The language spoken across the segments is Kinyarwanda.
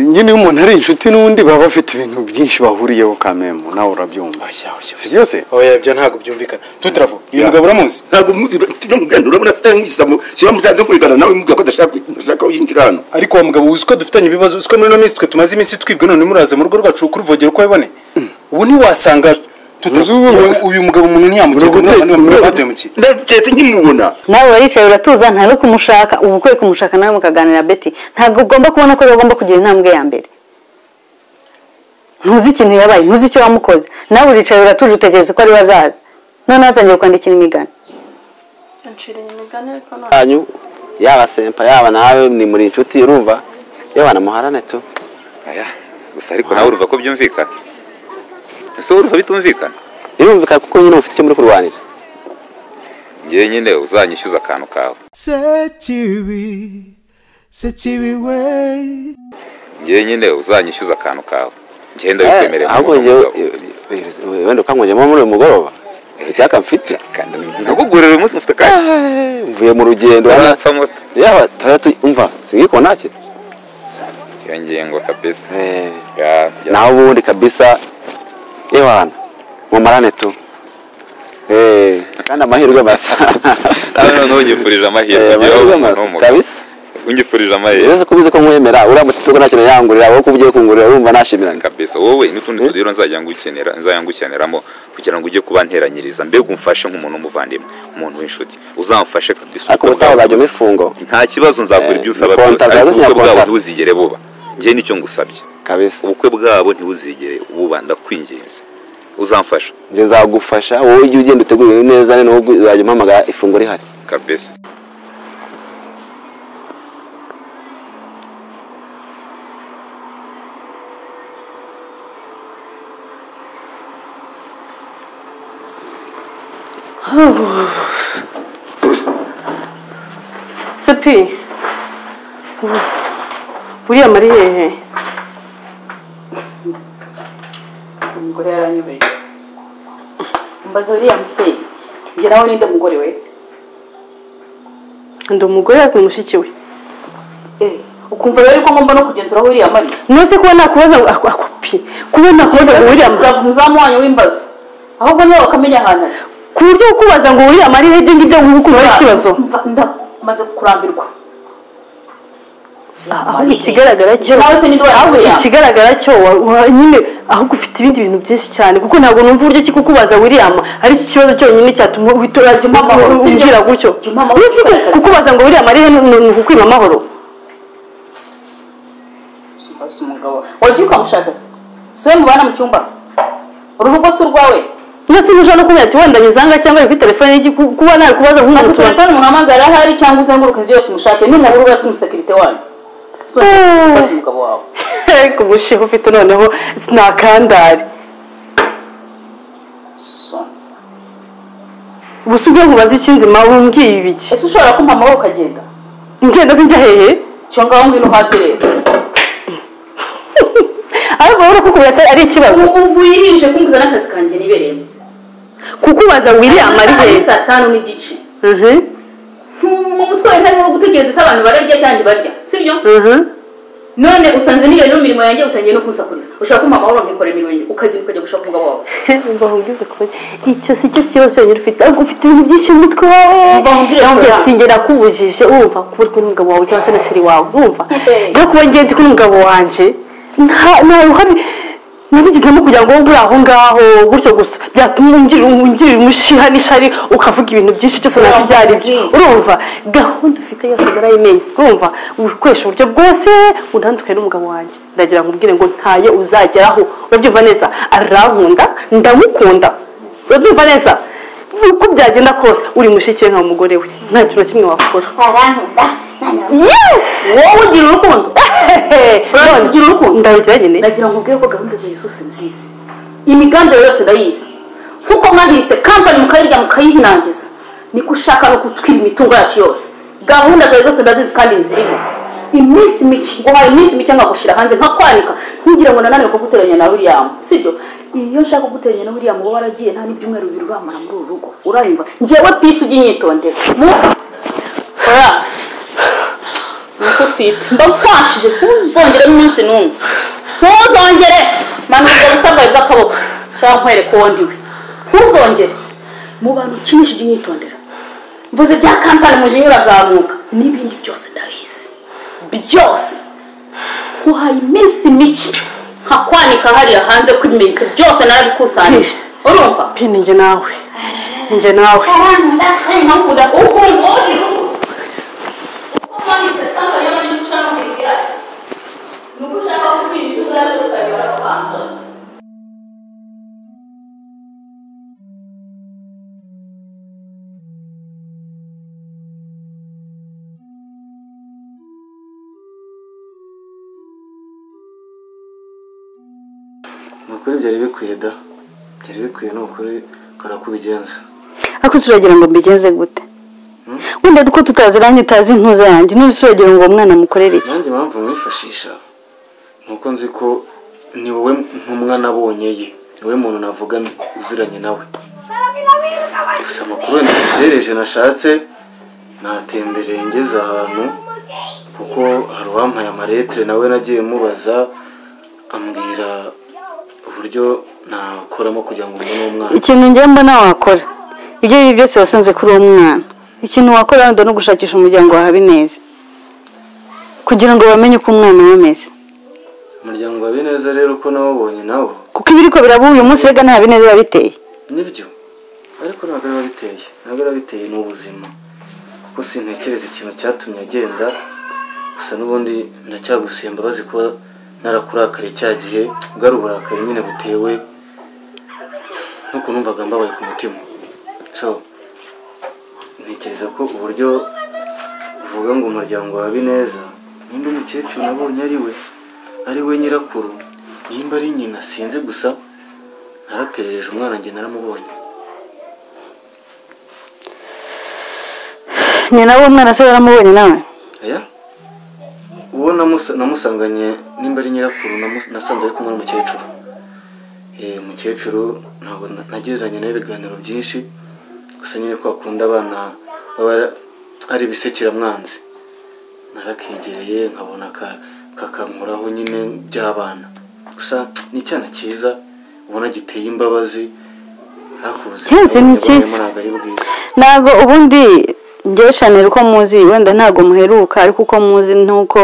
nyine iyo umuntu ari inshuti n'undi baba bafite ibintu byinshi bahuriyeho kamemu nawe urabyumva si byose oya byo ntabwo byumvikana tutaravuga uyu Ya. mugabo uramuzi ntabwo muzi tujya mugenda urabona sitari nk'igisamo siba musanze kwigana nawe mubwira ko adashaka adashaka ko yinjira hano ariko uwo mugabo uzi ko dufitanye ibibazo uzi ko muri ino minsi twe tumaze iminsi twibwe none muraza mu rugo rwacu kuruvogera uko bibone ubu ntiwasanga tutaravuga. Uzi ubu- Uyu- uyu mugabo umuntu ntiyamukiye Uri guteka- umuntu batemukiye ndaketse nkimubona nawe waricaye uratuza ntawe kumushaka uba ukwiye kumushaka nawe mukaganira beti ntabwo ugomba kubona ko rero ugomba kugira intambwe ya mbere ntuzi ikintu yabaye ntuzi icyo wamukoze nawe uricaye uratuje utegereza ko ari we azaza noneho atangiye kwandikira imigani Nshira imigani ariko none yanyu yaba sempa yaba nawe ni muri inshuti urumva yewe namuharane tu aya gusa ariko nawe urumva ko byumvikana ese wowe urumva bitumvikana birumvikana kuko nyine mufite icyo muri kurwanira ngewe nyine uzanyishyuza akantu kawe Sekibi, Sekibi way. ngewe nyine uzanyishyuza akantu kawe ngenda Eh, bikwemerera ahubwo njyewe eh, wenda ukanywegemo muri uyu mugoroba icyaka mfite nakugurira uyu munsi mufite kanya Eh, mvuye mu rugendo uransamura yaba tuba umva singikona nake iyo ngingo kabisa Eh, Ya- ya- naho ubundi kabisa yewe hano mumarane tu Eh, kandi amahirwe masa nawe noneho unyifurije amahirwe Eh, ngewe amahirwe umuntu masa w'umugabo kabisa unyifurije amahirwe Uretse ko ubizi ko nkwemera uramutse tuko nta kintu yangurira wowe ko ugiye kungurira urumva nashimiraga kabisa wowe n'utundi tudiro nzajya ngukenera nzajya ngukeneramo kugira ngo ujye kuba nteranyiriza mbega umfashe nk'umuntu w'umuvandimwe umuntu w'inshuti uzamfashe kabisa ariko ubutaha uzajya umifungo nta kibazo nzakora ibyo Eh, usaba konta, byose zaza ariko ubukwe bwabo kinyarwanda. ntibuzigere buba njye nicyo ngusabye kabisa ubukwe bwabo ntibuzigere buba ndakwinginze uzamfasha njye nzagufasha wowe ujye ugenda uteguye neza noneho ubwo uzajya umpamagara ifunguro rihari kabisa sepi u- buriya mari hehe umugore yaranyobeye mbaza uriya mufeyi njye nawe ninde mugore we ndi umugore ariko ni mushiki we eh ukumva rero ko ngomba no kugenzuraho uriya mariya nose kuba nakubaza ngo ako- ako pi kuba nakubaza ngo uriya mu- turava umuzamu wanyu w'imbazo ahubwo niba bakamenya ahantu ari ku buryo kubaza ngo uriya mari hehe ibyo ngibyo nk'uko ari ikibazo Mva- ndamaze kurambirwa ahubwo ikigaragara cyo nawe se ninde ahubwo wayakuriye ikigaragara cyo wa- wa- nyine ahubwo ufite ibindi bintu byinshi cyane kuko ntabwo numva uburyo ki kukubaza william ari cyo kibazo cyonyine cyatuma uhita urajya Juma amahoro, si byo? umbwira gutyo Juma amahoro, Ese ku- igaragaza. kukubaza ngo william ari he ni ni ukukwima amahoro mbaza umugabo wagiye ukamushaka se si we mubana mu cyumba uruhu rwose urwawe mwese muje no kumenya ati wenda nyizanga cyangwa ari kuri telefone y'iki ku- kuba nabikubaza ntabwo nk'umuntu tubona telefone umuhamagara ahari cyangwa uzenguruka inzu yose umushake n'umuhuru wese umusekirite wanyu Eh. ubaze umugabo wawe ku mushinga ufite noneho sinakandari So. gusa ubwo nkubaza ikindi ma umbwiye ibiki ese ushobora kumpa amaboko ukagenda ngenda njya hehe cyo ngaho ngwino uhate rero ariko urabona ko kubira atari- ari ikibazo ubu yirije kumbuza n'akazi kanjye nibereyemo kukubaza william ari Ari hehe saa tanu n'igice Mhm, mu mutwe wawe ntarimo gutegereza ese abantu bararya cyangwa ntibarya sibyo mhm. none usanze niyo rero imirimo yanjye utangiye no kunsakuriza ushaka kumpa amahoro ngikora imirimo yanjye ukagenda ukajya gushaka umugabo wawe Mva nkubwize kubera icyo si cyo kibazo cyonyine ufite ahubwo ufite ibintu byinshi mu mutwe wawe Mva nkubwire nakubwira Flora. sinjye nakubujije urumva kuba uri kumwe n'umugabo wawe cyangwa se na sheri wawe urumva Hey. rero kuba ngiye ndi kumwe n'umugabo wanjye nta nta ruhare nabigizemo kugira ngo wowe uri aho ngaho gutyo gusa byatuma ungirira ungirira umushiha n'ishari ukavuga ibintu byinshi byose nawe ibyo ari byo urumva gahunda ufite yose narayimenya urumva ukoresha uburyo bwose unandukaye n'umugabo wanjye ndagira ngo umbwire ngo ntayo uzageraho urabyumva neza arankunda ndamukunda urabyumva neza uko byagenda kose uri mushiki we nka umugore we nta kintu na kimwe wakora yesi wowe ugira urukundo Francis, ugira urukundo? ndarugira nyine ndagira ngo ubwire ko gahunda zayo zose nzizi imigambi yawe yose ndayizi nkuko mwahiritse kampani mukayirya mukayihinangiza niko ushaka no gutwira imitungo yacu yose gahunda zawe zose ndazizi kandi nzirimo iminsi mike guhaye iminsi mike nkagushyira hanze nkakwanika ntugira ngo nananiwe kuguteranya na william sibyo iyo nshaka kuguteranya na william wowe waragiye nta n'ibyumweru bibiri uramara muri uru rugo urayumva ngewe pisi ujya unyitondera Mu- Ora. nuko utwite ndakwashije ntuzongere n'umunsi n'umwe ntuzongere manuka ubwo busa bwawe bw'akaboko cyangwa nkwereke uwo ndiwe ntuzongere mu bantu ukinisha ujye unyitondera mvuze bya kampani muje nyurazamuka n'ibindi byose ndabizi byose nkuhaye iminsi mike nkakwanika hariya hanze kuri metero byose narabikusanyije urumva pini njye nawe njye nawe abantu ndakunda ukuntu wowe uko wanditse cyangwa iyo bari gucamo kwigira ni uko ushaka kukwinjira ubwawe ukayobora kwasora ni ukuri byari bikwiye da byari bikwiye ni ukuri karakubigenza ariko se uragira ngo mbigenze gute wenda uko tutaziranye utazi intuza yanjye none se uragira ngo uwo mwana amukorere iki nanjye impamvu mwifashisha ni uko nzi ko ni wowe ntumwa nabonye ye ni wowe muntu navuga uziranye nawe gusa amakuru ntegereje nashatse natembereye ngeze ahantu kuko hari uwampaye amaretere nawe nagiye mubaza ambwira uburyo nakoramo kugira ngo mbone umwana ikintu njye mbona wakora ibyo ari byo byose wasanze kuri uwo mwana ikintu wakora wenda ni ugushakisha umuryango wa habineza kugira ngo bamenye uko umwana we ameze umuryango wa bineza rero uko nawubonye nawo kuko ibiriko biraba uyu munsi rega nta habineza biba biteye nibyo ariko ntabwo biba biteye ntabwo biba biteye ni ubuzima kuko sintekereza ikintu cyatumye agenda gusa n'ubundi ndacyagusiye imbabazi kuba narakurakariye cya gihe bwari uburakari nyine butewe n'uko numvaga mbabaye ku mutima so ntekereza ko uburyo uvuga ngo umuryango wa bineza ninde mukecuru nabonye ari we ari we nyirakuru nimba ari nyina sinzi gusa naraperereje umwana njye naramubonye ni nawe umwana se waramubonye nawe aya uwo namusa- namusanganye nimba ari nyirakuru namu- nasanze ari kumwe n'umukecuru Eh, umukecuru ntabwo na- nagiranye nawe ibiganiro byinshi gusa nyine ko akunda abana baba ari- ari ibisekiramwanzi narakegereye nkabona ka- kakankoraho nyine by'abana gusa ni icyana cyiza ubona giteye imbabazi hakuze Nkizi ni cyiza. ntabwo ari bwiza ntabwo ubundi njyewe shanel uko muzi wenda ntabwo muheruka ariko uko muzi nuko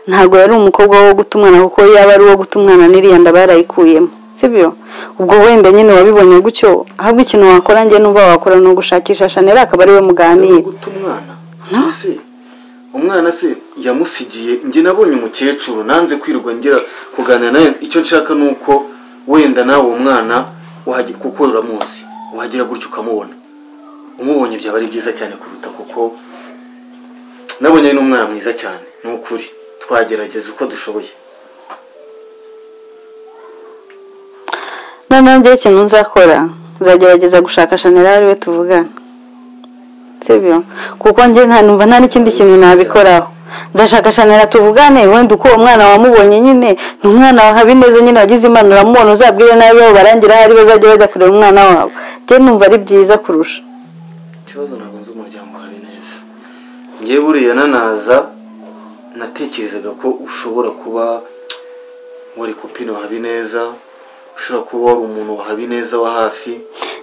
ntabwo yari umukobwa wo guta umwana kuko yaba ari uwo guta umwana n'iriya nda barayikuyemo sibyo ubwo wenda nyine wabibonye gutyo ahubwo ikintu wakora njye n'uba wakora ni ugushakisha shanel akaba ari we muganira guta umwana ese umwana se yamusigiye njye nabonye umukecuru nanze kwirwa ngira kuganira nawe icyo nshaka ni uko wenda nawe uwo mwana wahage- kuko uramuzi wagera gutya ukamubona umubonye byaba ari byiza cyane kuruta kuko nabonye ari n'umwana mwiza cyane ni ukuri twagerageza uko dushoboye noneho njyewe ikintu nzakora nzagerageza gushaka shanel ari we tuvugana sibyo kuko njye nta numva nta n'ikindi kintu nabikoraho nzashaka shanel tuvugane wenda uko uwo mwana wamubonye nyine ni umwana wa habineza nyine wagize imana uramubona uzabwire nawe bo barangira ahari bazajya bajya kureba umwana wabo njye numva ari byiza kurusha ikibazo ntabwo nzi umuryango wawe neza ngewe buriya nanaza natekerezaga ko ushobora kuba wari kopine wa habineza ushobora kuba wari umuntu wa habineza wa hafi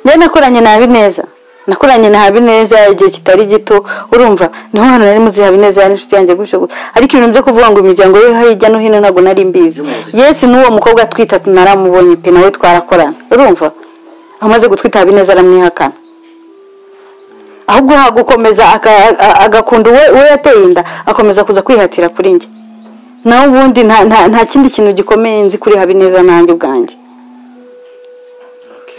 njye nakoranye na habineza nakoranye na habineza igihe kitari gito urumva niho hano nari muzi habineza yari inshuti yanjye gutyo gutyo ariko ibintu byo kuvuga ngo imiryango ye hirya no hino ntabwo nari mbizi yesi n'uwo mukobwa atwita naramubonye pe nawe twarakorana urumva amaze gutwita habineza aramwihakana ahubwo hagukomeza aka- a- agakunda uwe uwe yateye inda akomeza kuza kwihatira kuri njye naho ubundi nta- nta nta kindi kintu gikomeye nzi kuri habineza nanjye ubwanjye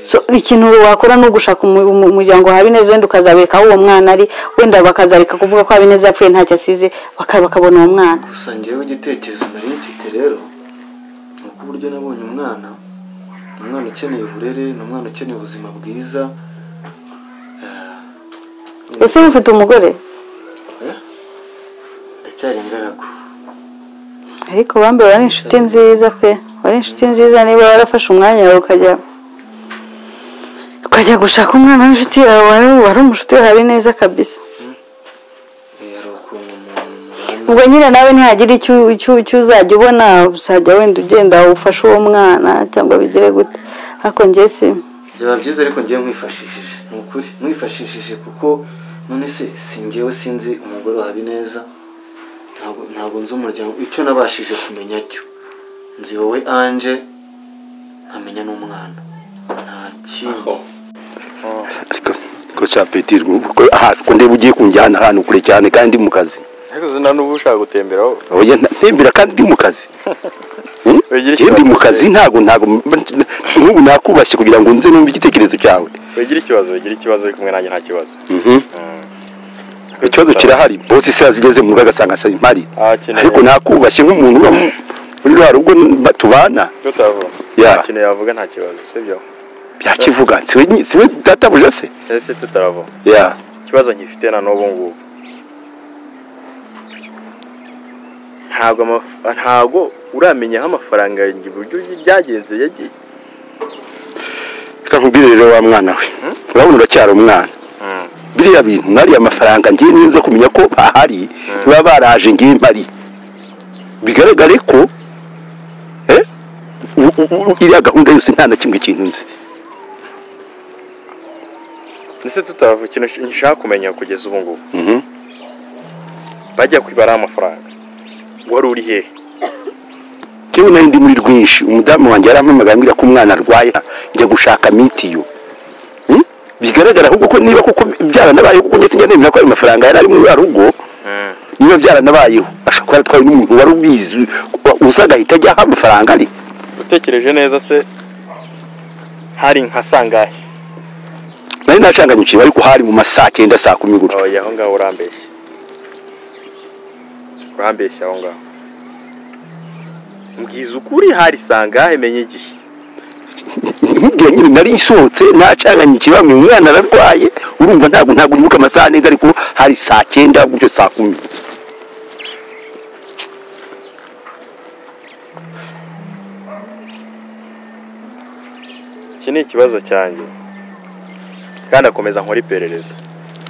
so ikintu wakora ni ugushaka umu- umu- umuryango wa habineza wenda ukazabereka aho uwo mwana ari wenda bakazareka kuvuga ko habineza yapfuye ntacyo asize baka- bakabona uwo mwana gusa ngewe igitekerezo nari mfite rero ni uko uburyo nabonye umwana ni umwana ukeneye uburere ni umwana ukeneye ubuzima bwiza ese mufite umugore ndacyari ingaragu ariko bambe wari inshuti nziza pe wari inshuti nziza niba warafashe umwanya wawe ukajya ukajya gushaka umwana w'inshuti yawe wari wari umushuti wa habineza kabisa Eh, hari ukuntu umuntu mubana ubwo nyine nawe ntihagira icyo icyo- icyo uzajya ubona uzajya wenda ugenda ufashe uwo mwana cyangwa bigire gute ariko njye si byaba byiza ariko ngewe mwifashishije ni ukuri mwifashishije kuko none se si ngewe sinzi umugore wa habineza ntabwo ntabwo nzi umuryango icyo nabashije kumenya cyo nzi wowe anje nkamenya n'umwana nta kindi ko cyapeti aha ko ndeba ugiye kunjyana ahantu kure cyane kandi mu kazi ariko zina n'ubu ushaka gutembera wowe oya nta- ntembera kandi ndi mu kazi Hmm? Wegere Iyo ndi mu ikibazo. kazi ntabwo ntabwo nk'ubu nakubashye kugira ngo nze numve igitekerezo cyawe wegire ikibazo wegire ikibazo uri kumwe nanjye nta kibazo Mhm. ikibazo kirahari bose se yazigeze mu rugo agasanga asa impari akeneye ariko nakubashye nk'umuntu uba mu- muri rwa rugo n- tubana tutavuga Ya. nta kintu yavuga nta kibazo sibyo byakivuga siwe nyi- siwe databuja se ese tutaravuga ya ikibazo nkifite na n'ubu ngubu ntabwo amaf- ntabwo uramenya aho amafaranga yanjye uburyo byagenze yagiye reka nkubwire rero wa mwana we urabona uracyari umwana biriya bintu mwariya amafaranga ngiye neza kumenya ko bahari baba baraje ngiye mpari bigaragare ko eh, u- u- u- iriya gahunda yose nta na kimwe kintu nzi ndetse tutaravuga ikintu sh- nshaka kumenya kugeza ubu ngubu Mhm. bajya kwibara amafaranga wari uri hehe Njyewe nari ndi muri rwinshi umudamu wanjye yarampamagaye ambwira ko umwana arwaye njya gushaka mitiyu Hmm? bigaragara ahubwo ko niba koko byaranabayeho kuko njye sinjya nemera ko ayo mafaranga yari ari muri ya rugo niba byaranabayeho ashobora kuba yaratwawe n'umuntu wari ubizi uza agahita ajya aho amafaranga ari utekereje neza se hari nka sangahe nari nashanganyukiwe ariko hari mu ma saa cyenda saa kumi gutyo oya aho ngaho urambeshya urambeshya aho ngaho mbwiza ukuri hari sangahe menye igihe nkubwira nyine nari isohotse nacanganyukiwe bamwe umwana ararwaye urumva ntabwo ntabwo nibuka amasaha neza ariko hari saa cyenda gutyo saa kumi iki ni ikibazo cyanjye kandi akomeza nkora iperereza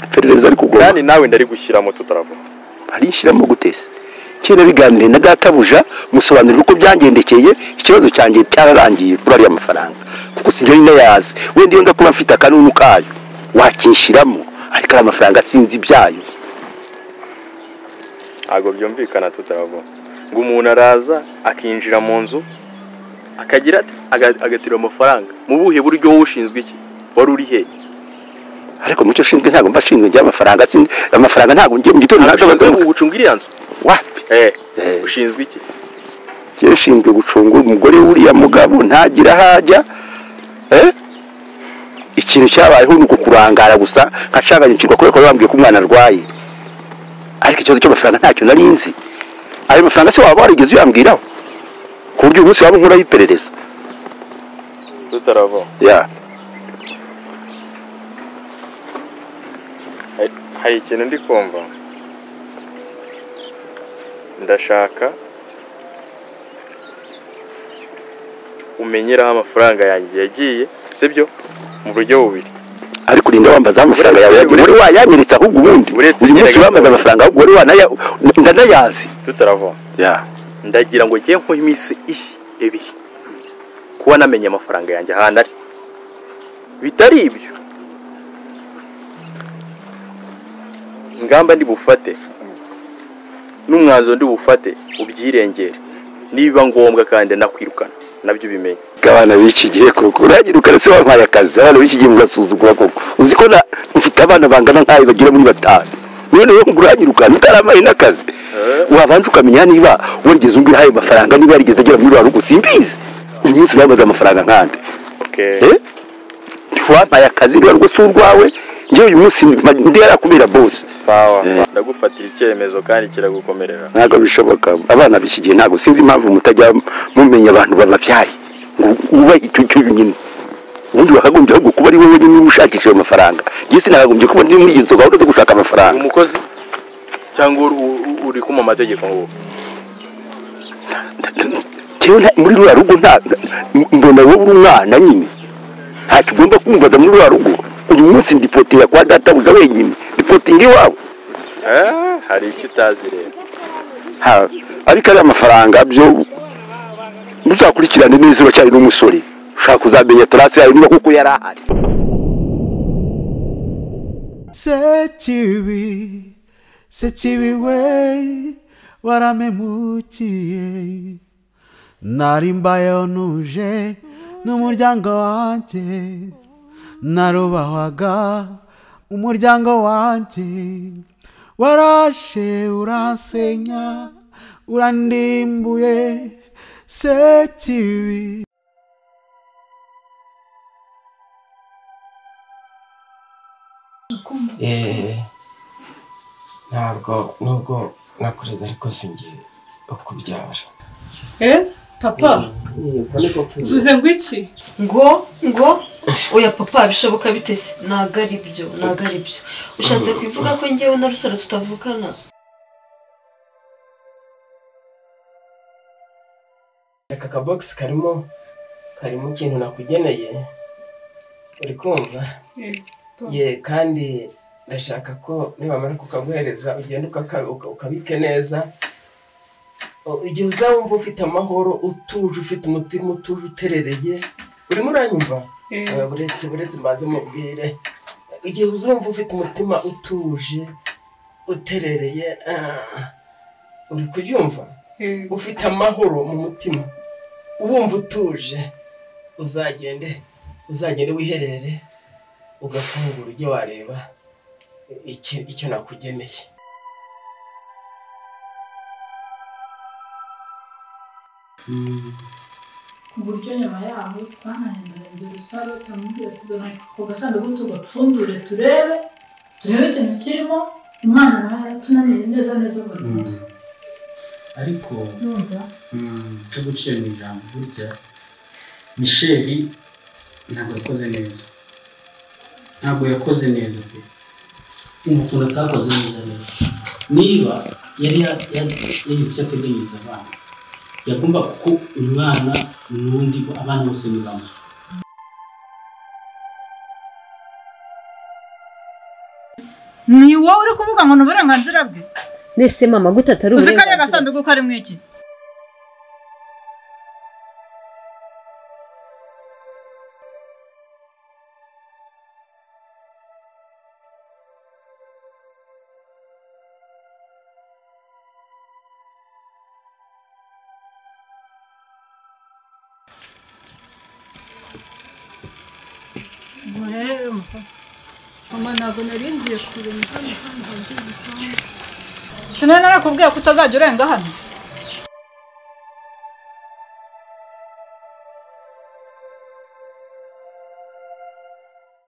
iperereza ariko ugomba kandi nawe ndarigushyiramo tutaravuga barishyiramo gutese kera biganiriye na databuja musobanurira uko byangendekeye ikibazo cyanjye cyararangiye kuri ariya mafaranga kuko si njyewe nayazi wenda iyo nza kuba mfite akanunu kayo wakinshyiramo ariko ari amafaranga sinzi ibyayo ntabwo byumvikana tutaravuga ngo umuntu araza akinjira mu nzu akagira ati- aga- agatira amafaranga mu buhe buryo wowe ushinzwe iki wari uri he ariko mucyo ushinzwe ntabwo mba ashinzwe njye amafaranga sin- amafaranga ntabwo njye mu gitondo ntabwo ushinzwe abaza- gucunga iriya nzu wapi eh ushinzwe iki njye ushinzwe gucunga umugore w'uriya mugabo ntagira aho ajya eh? ikintu cyabayeho ni uko kurangara gusa nkacanganyukirwa kubera ko bambwiye ko umwana arwaye ariko ikibazo cy'amafaranga ntacyo nari nzi ayo mafaranga se waba warigeze uyambwiraho ku buryo umunsi waba nkuraho iperereza tutarava ya hari- hari ikintu ndi kumva ndashaka umenyeraho amafaranga yanjye yagiye sibyo mu buryo bubiri ariko urinda wambaza amafaranga yawe yagiye wari wayanyeretse ahubwo ubundi uyu munsi wambaza amafaranga ahubwo wari wanaya- ndanayazi tutarava ya ndagira ngo njye nko iminsi ihi ibiri kuba namenye amafaranga yanjye ahantu ari bitari ibyo ingamba ndi bufate n'umwanzuro ndi bufate ubyirengere nibiba ngombwa kandi nakwirukana nabyo ubimenye abana b'iki gihe koko uragira ukarese wampaye akazi abana b'iki gihe mugasuzugura koko uzi ko na- mfite abana bangana nkayo bagira muri batanu niyo niyo uragira ukana utaramaye n'akazi wabanza ukamenya niba warigeze umbwira ayo mafaranga niba yarigeze agera muri rugo simbizi uyu munsi uramaze amafaranga nkande Eh? wampaye akazi niba rwo si urwawe njyewe uyu munsi mba- ndi yarakubera bose sawa ndagufatira icyemezo kandi kiragukomerera ntabwo bishoboka abana b'iki gihe ntabwo sinzi impamvu mutajya mumenya abantu bababyaye ngo wubahe icyo cyuyu nyine ubundi wakagombye ahubwo kuba ari wowe nyine ushakisha ayo mafaranga njye sinakagombye kuba ndi muri izo gahunda zo gushaka amafaranga umukozi cyangwa uri- uri- uri ku mu mategeko ngo Njyewe nta- muri ruriya rugo nta m- mbona wowe uri umwana nyine ntacyo ugomba kumbaza muri ruriya rugo uyu munsi ndipotinga kwa databuja wenyine ndipotinga iwawe Ah, hari icyo utazi rero Ha, ariko ari amafaranga byo muzakurikirane neza uracyari n'umusore ushaka kuzamenya terasi yawe niba kuko yari ahari sekibi sekibi we waramemukiye nari mbayeho nuje n'umuryango wanjye narubahwaga umuryango wanjye warashe uransenya urandimbuye sekibi Eh, ntabwo nubwo nakureze ariko sinjye ukubyara Eh, papa uvuze ngo iki ngo ngo oya papa bishoboka bite se ntabwo ari byo ntabwo ari byo ushatse kubivuga ko ngewe na rusaro tutavukana aka kabogisi karimo karimo ikintu nakugeneye uri kumva ye kandi ndashaka ko nibamara kukaguhereza ugenda ukaka- uka- ukabike neza O- igihe uzawumva ufite amahoro utuje ufite umutima utuje uterereye urimo uranyumva Eh, buretse buretse mbanze mubwire igihe uzumva ufite umutima utuje uterereye ah, uri kuryumva ufite amahoro mu mutima ubumva utuje uzagende uzagende wiherere ugafungura ujye wareba iki- icyo nakugeneye ku buryo nyuma yaho twananiranye rusaro turamubwira tuzana ku gasanduku tugapfundure turebe turebe ikintu kirimo umwana nawe yatunaniye neza neza burundu ariko numva mm, cyo gucira mu ijambo burya misheli ntabwo yakoze neza ntabwo yakoze neza pe kumva ukuntu atakoze neza rero niba yari ya- ya- yagize icyo ateganyiriza abana yagomba kuko umwana n'undi abana bose ni bamwe ni wowe uri kuvuga ngo ni uburenganzira bwe mbese mama gute atari uzi ko ari uburenganzira agasanduku karimo iki mama ntabwo nari ngiye kureba hano hano hanze y'igipangu sinari narakubwiye ko utazajya urenga hano